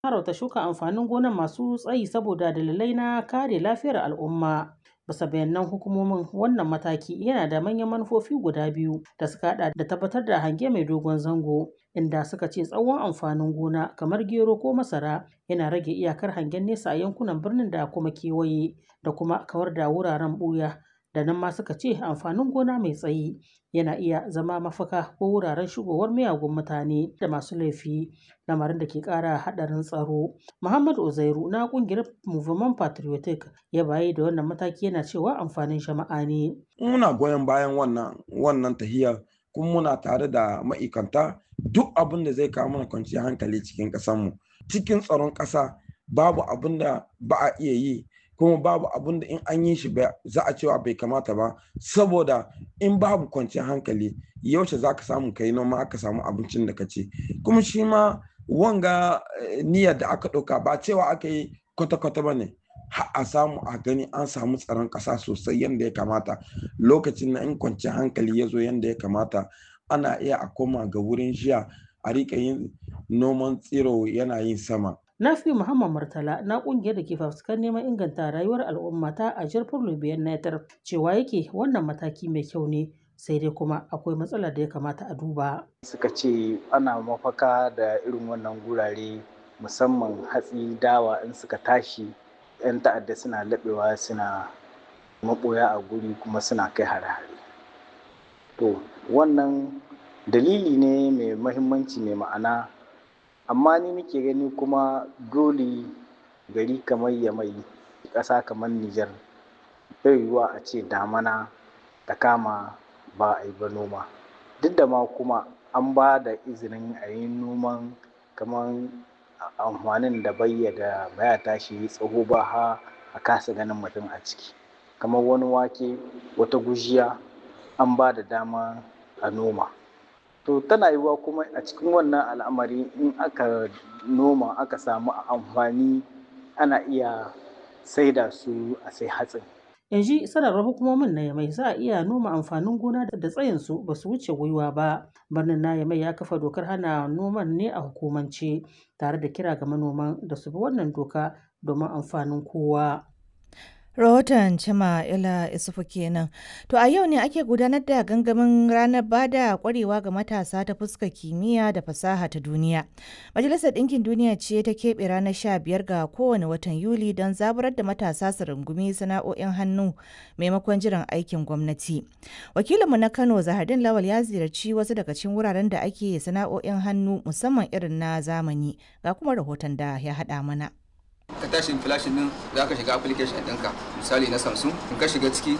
harauta shuka amfanin gona masu tsayi saboda dalilai na kare lafiyar al'umma. Bisa bayanan hukumomin wannan mataki yana da manyan manufofi guda biyu da suka hada da tabbatar da hange mai dogon zango inda suka ce tsawon amfanin gona kamar gero ko masara yana rage iyakar hangen nesa a yankunan birnin da kuma kewaye da kuma kawar da wuraren buya da nan ma suka ce amfanin gona mai tsayi yana iya zama mafaka ko wuraren shigowar miyagun mutane da masu laifi lamarin da ke kara hadarin tsaro muhammad uzairu na kungiyar movement patriotic ya bayi da wannan mataki yana cewa amfanin jama'a ne muna goyon bayan wannan wannan tahiyar kuma muna tare da ma'aikanta duk abin da zai kawo mana kwanciyar hankali cikin ƙasarmu cikin tsaron ƙasa babu abin da ba a iya yi kuma babu abin da in an yi shi za a cewa bai kamata ba saboda in babu kwanciyar hankali yaushe za ka samu kai noma aka samu abincin da ka ci kuma shi ma wanga niyyar da aka ɗauka ba cewa aka yi kwata-kwata ba ne a samu a gani an samu tsaron ƙasa sosai yadda ya kamata lokacin na in kwanciyar hankali ya zo yadda ya kamata ana iya a koma ga wurin jiya a riƙa yin noman tsiro yana yin sama Nafi Muhammad Murtala na kungiyar da ke fafutukar neman inganta rayuwar al'umma ta a jirfin Lubiyan Netar cewa yake wannan mataki mai kyau ne sai dai kuma akwai matsalar da ya kamata a duba. Suka ce ana mafaka da irin wannan gurare musamman hatsi dawa in suka tashi 'yan ta'adda suna laɓewa suna maɓoya a guri kuma suna kai hare-hare. To wannan dalili ne mai mahimmanci mai ma'ana amma ni nake gani kuma dole gari kamar yamai ƙasa kamar Nijar bai yiwuwa a ce damana ta kama ba a yi ba noma duk da ma kuma an ba da izinin a yi noman kamar amfanin da bayya da baya tashi tsaho ba ha a kasa ganin mutum a ciki kamar wani wake wata gujiya an ba da dama a noma to tana yiwuwa kuma a cikin wannan al'amari in aka noma aka samu amfani ana iya saida su a sai hatsin yanzu sanarwar hukumomin na yamai za a iya noma amfanin gona da tsayinsu ba su wuce gwiwa ba birnin na yamai ya kafa dokar hana noman ne a hukumance tare da kira ga manoman da su bi wannan doka domin amfanin kowa Rahoton Cima Ila Isufu kenan. To a yau ne ake gudanar da gangamin ranar bada kwarewa ga matasa ta fuskar kimiyya da fasaha ta duniya. Majalisar Ɗinkin Duniya ce ta keɓe ranar sha biyar ga kowane watan Yuli don zaburar da matasa su rungumi sana'o'in hannu maimakon jiran aikin gwamnati. Wakilinmu na Kano Zahardin Lawal ya ziyarci wasu daga cikin wuraren da ake sana'o'in hannu musamman irin na zamani ga kuma rahoton da ya haɗa mana. ka tashi flashin din za ka shiga application ɗinka misali na samsung in ka shiga ciki